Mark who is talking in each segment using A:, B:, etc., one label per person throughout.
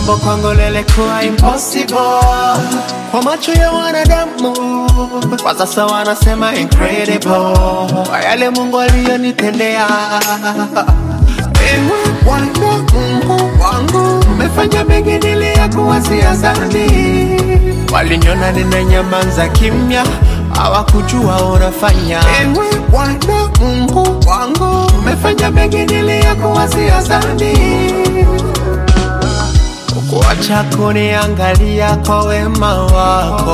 A: jambo kwangu lilikuwa impossible kwa macho ya wanadamu, kwa sasa wanasema incredible kwa yale Mungu aliyonitendea. Ewe Bwana Mungu wangu, umefanya mengi niliyakuwazia zambi. Waliniona ninanyamaza kimya, hawakujua unafanya. Ewe Bwana Mungu wangu, umefanya mengi niliyakuwazia zambi. Ukuacha kuniangalia kwa wema wako,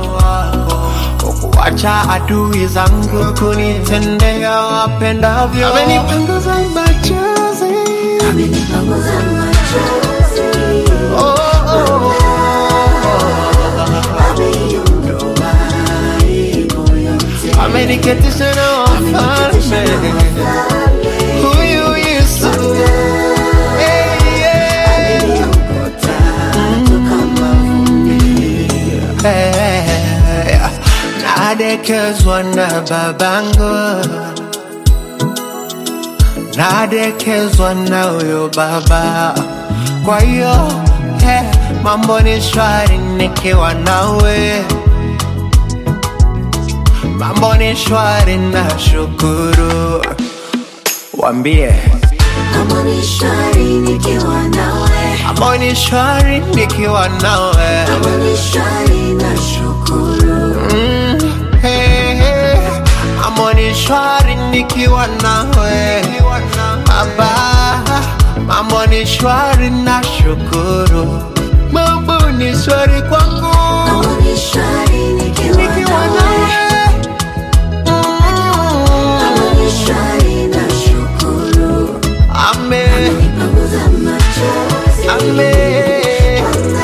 A: ukuacha adui zangu kunitendea wapendavyo. Amenipanguza machozi,
B: Amenipanguza machozi,
A: oh, oh,
B: ameiondoa aibu yote.
A: ameniketisha na wafalme. Huyu Yesu, hey, yeah.
B: Ameniokota toka mavumbi.
A: Hey, nadekezwa na babangu, nadekezwa na huyo baba. Kwa hiyo hey, mambo ni shwari nikiwa nawe, mambo ni shwari na shukuru. Wambie
B: Mambo ni shwari nikiwa nawe,
A: mambo ni shwari nikiwa nawe.
B: mambo ni shwari na shukuru.
A: Mm, hey, hey. Mambo ni shwari nikiwa nawe Baba, mambo ni shwari na shukuru Mambo ni shwari kwangu
B: Mambo ni shwari nikiwa
A: nikiwa
B: nawe,
A: nawe
B: mambo
A: Mm,
B: ni shwari na shukuru.
A: Amen,
B: Amenipanguza machozi,
A: amen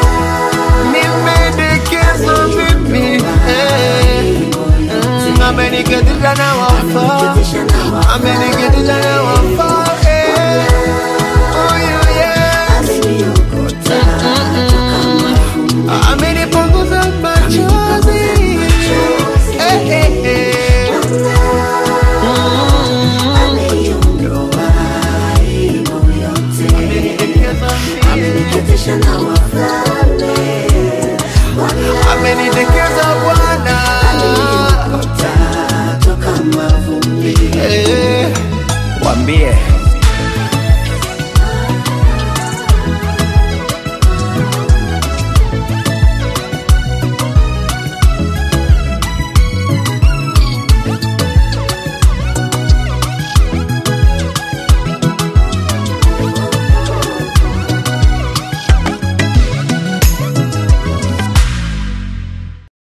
A: Nimedekezwa mimi eh. Mm, Ameniketisha na wafalme
B: ameniketisha na wafalme.
A: Ameniketisha